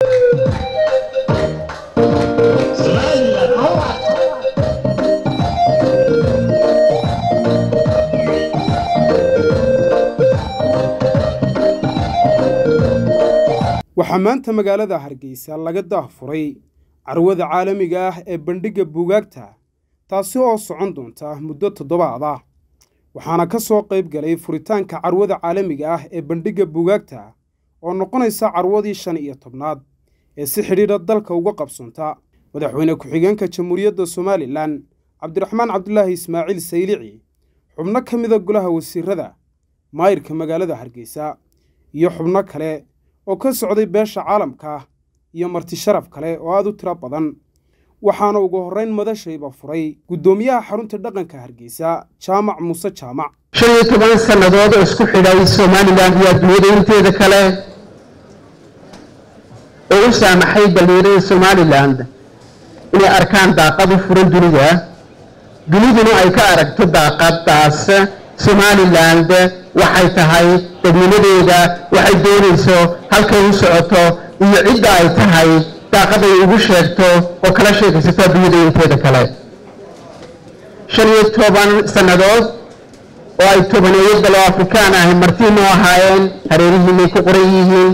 waxaa maanta magaalada hargeysa laga daahfuray carwada caalamiga ah ee bandhigga buugaagta taasi oo socon doonta muddo toddobaad ah waxaana ka soo qayb galay furitaanka carwada caalamiga ah ee bandhigga buugaagta oo noqonaysa carwadii shan iyo tobnaad ee si xidhiidha dalka uga qabsanta madaxweyne ku-xigeenka jamhuuriyadda somalilan cabdiraxmaan cabdulaahi ismaaciil saylici xubno ka mida golaha wasiirada maayirka magaalada hargeysa iyo xubno kale oo ka socday beesha caalamka iyo marti sharaf kale oo aad u tiro badan waxaana ugu horrayn madashayba furay guddoomiyaha xarunta dhaqanka hargeysa jaamac muuse jaamac shan iyo toban sannadood oo isku xidhay somalilan iyo adduunyada inteeda kale oo u saamaxay dhallinyarada somalilan inay arkaan daaqad u furan dunida duniduna ay ka aragto daaqadaas somaliland waxay tahay dadnimadeeda waxay doonayso halkay u socoto iyo cidda ay tahay daaqaday ugu sheegto oo kala sheekaysato adduunyada inteeda kale shan iyo toban sannadood oo ay tobaneeyo dalo afrikaan ahi martiinu ahaayeen hareerihiinay ku qoran yihiin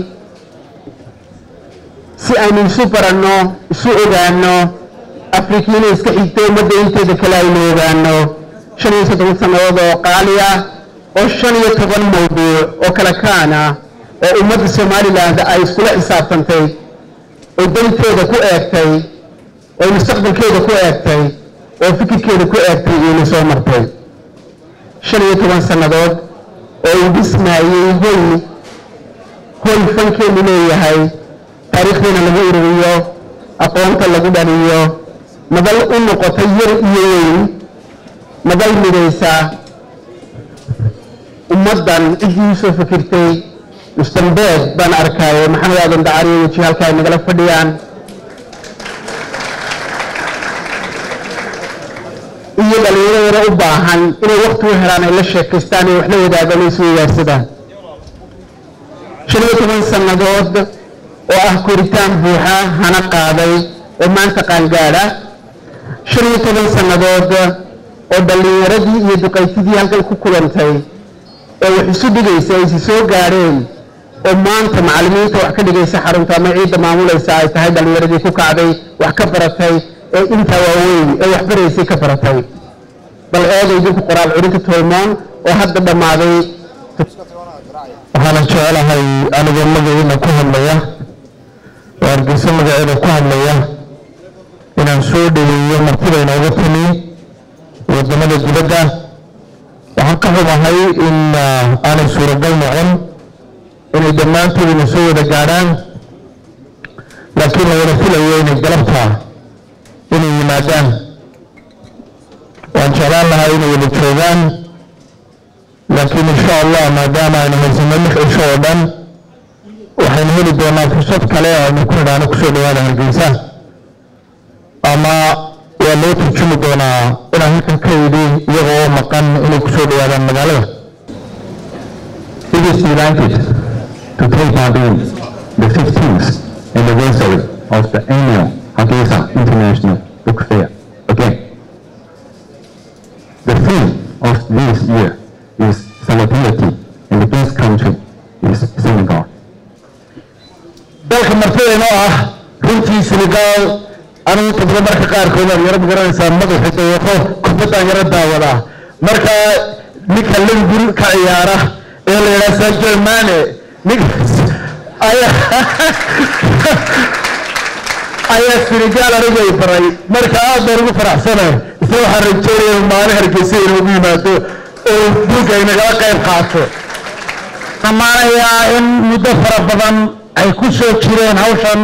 si aynu isu baranno isu ogaano afrikiina iska xigto ummadda inteeda kale aynu ogaano shan iyo soddon sannadood oo qaali ah oo shan iyo toban mawduuc oo kala kaan ah oo ummadda somalilan ay iskula xisaabtantay oo danteeda ku eegtay oo mustaqbalkeeda ku eegtay oo fikirkeeda ku eegtay iyona soo martay shan iyo toban sannadood oo uu dhismaayey hoy hoy fankeenu leeyahay taariikhdeena lagu ururiyo aqoonta lagu dhaliyo madal u noqotay yar iyo weyn madal midaysa ummaddan ciddii usoo fikirtay mustambeed baan arkaayo maxamed aadan dacariyo weji halka ay nagala fadhiyaan iyo dhallinyarada u baahan inay wakti u helaan ay la sheekaystaan ay wax la wadaagaan ay isu wadaagsadaan shan iyo toban sannadood oo ah koritaan buuxa hana qaaday oo maanta qaangaadha shan iyo toban sannadood oo dhallinyaradii iyo duqaytidii halkan ku kulantay oo wax isu dhigaysa ay isi soo gaadheen oo maanta macallimiinta wax ka dhigaysa xarunta ama ciidda maamulaysa ay tahay dhallinyaradii ku kacday wax ka baratay ee intaa waaweyn ee wax baraysay ka baratay bal eega idinku qoraal curinta tolmoon oo hadda dhammaaday waxaana jecelahay anigoo magaciina ku hadlaya oo hargeysa magaceeda ku hadlaya inaan soo dhaweeyo martida inooga timi wadamada dibadda waxaan ka xumahay in aanay suuragal noqon inay dhammaantoodina soo wada gaadhaan laakiin la wada filayo inay galabta inay yimaadaan waan jeclaan lahaa inay wada joogaan laakiin insha allah maadaama aynu haysano lix cisho oo dhan waxaynu heli doonaa fursad kale aynu ku nidhaano kusoo dhawaada hargeysa ama waa loo turjumi doonaa inaan halkan ka idhi iyaga oo maqan inay kusoo dhawaadaan magaalada It is delighted to take part in the 15th anniversary of the annual Hargeisa International Book Fair again. The theme of this year is solidarity and the guest country is Senegal. dalka martidayno ah runtii senegaal anigu tabro marka qaarkood aan yaro magaranaysaa madaxu dawaqo kubaddaan yaro daawadaa marka ninka liverpool ka ciyaara ee la yidhaha sadio mane ninkaas ayaa ayaa senegaal anigay baray marka aad baan ugu faraxsanahay isla waxaan rajeynaya maalin hargeysa inoogu yimaado oo buugga inagala qayb qaato amaanayaa in muddo fara badan ay ku soo jireen hawshan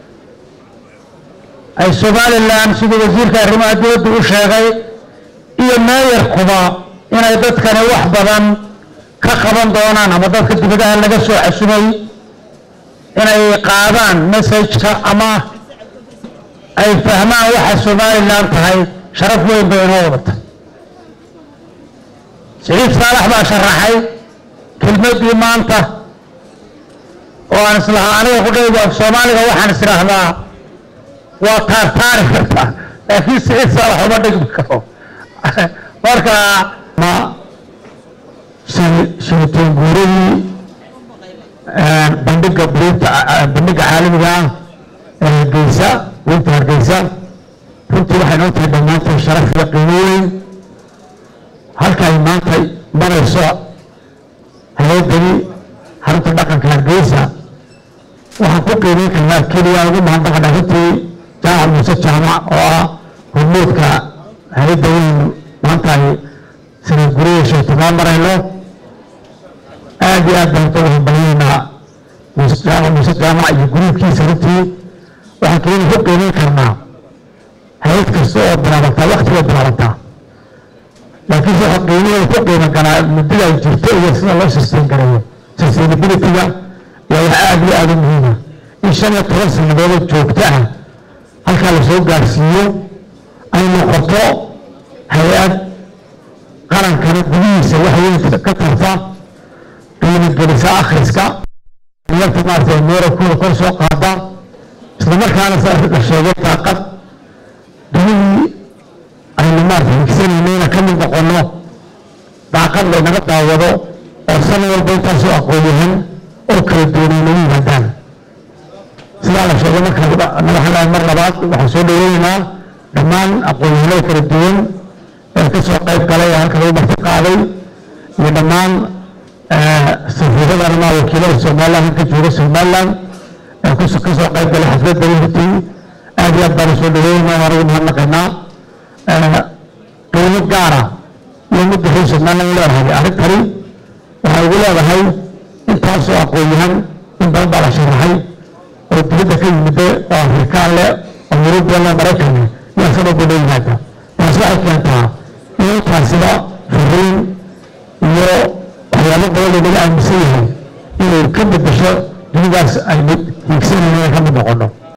ay somalilan siduu wasiirka arrimaha dibadda u sheegay iyo meeyarkuba inay dadkani wax badan ka qaban doonaan ama dadka dibadaha laga soo xasumay inay qaadaan messajka ama ay fahmaan waxa somalilan tahay sharaf weyn bay inoo wadata siciid saalax baa sharaxay kelmaddii maanta oo aan islahaa aniga kudhaydu af soomaaliga waxaan is idhaahdaa waa taartaari kartaa laakiin siciid saalax uma dhigmi karo marka ma shiritaan guuradii bandhiga burinta bandhiga caalamiga ah ee hargeysa burinta hargeysa runtii waxay noo tahay dhammaantood sharaf iyo qiimo weyn halka ay maanta marayso hay-addani xarunta dhaqanka hargeysa waxaan ku qiimeyn karnaa keliya ugu mahadnaqana runtii jaamac muuse jaamac oo ah hormuudka hay-adda weyn maanta ay sanad guriyay sheegtamaan marayno aad iyo aad baan uga hambalinaynaa jaamac muuse jaamac iyo guruubkiisa runtii waxaan keliya ku qiimeyn karnaa hay-ad kasta oo bilaabantaa wakti bay bilaabantaa laakiin waxa qiimaheeda ku qiimo galaa muddada ay jirto iyo sida loo sustain garayo sustainability-ga waa wax aad iyo aad u muhiima in shan iyo toban sannadoodoo joogto ah halkaa lasoo gaarsiiyo ay noqoto hay-ad qarankana gudihiisa wax weyn ka tarta qiimo gelisa akhriska yarta maaragtay meerarkooda kor soo qaada isla markaana sa la sheegay daaqad dunidii aynu maaragtay higsanayna ka mid noqono daaqad laynaga daawado oo sanad walba intaasoo aqoon-yahan oo kala duwanay nagu yimaadaan sidaa la sheegay marka madaxda mar labaad waxaan soo dhaweynaynaa dhammaan aqoon-yahanada kala duwan ee ka soo qayb galay ee halka lagu marti qaaday iyo dhammaan safiirada ama wakiilada somaliland halka jooga somaliland ee ka soo qayb galay xafladda runtii aad iyo aad baan soo dhaweynaynaa waan ugu mahadnaqaynaa qiimo gaara iyo midda reer somaliland leedahay arrintani waxay ugu leedahay intaasoo aqoon-yahan in badan baa la sharaxay oo dibadda ka yimide oo afrikaan leh oo yurubiyan leh maraykan leh iyo asagoo daba yimaada taas waxay keentaa in intaasiba fariin iyo waxyaabo badan oo naga aaminsan yahay inay ka bedesho dunidaas aynu hiigsanayno ka mid noqono